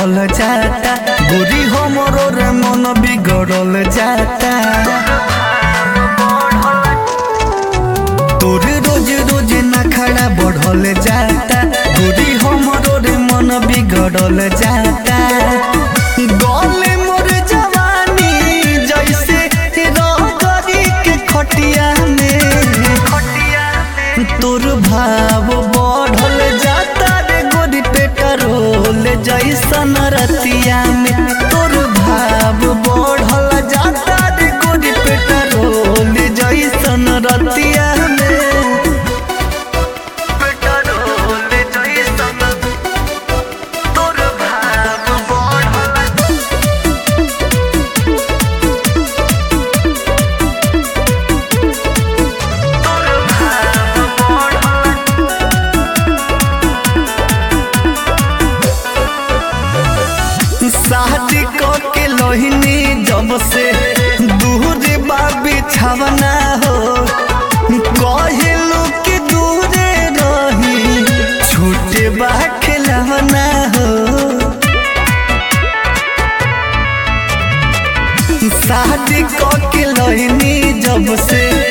बढ़ल जाता गोरी हमरो रे मन बिगड़ल जाता तोर रोज रोज नखड़ा बढ़ल जाता गोरी हमरो रे मन बिगड़ल जाता गले मोर जवानी जैसे रगरी के खटिया में तोर भाव बढ़ल जाता रे गोरी पेट्रोल जैसन रतिया में तोर भाव बढ़ल जाता रे गोरी पेट्रोल जैसन रतिया में पेट्रोल जैसन तोर भाव बढ़ल तोर भाव बढ़ल शादी के लोहिनी जब से दूर बा बिछावना हो कहलू कि दूरे रही छूटे बा खिलवना हो शादी के लोहिनी जब से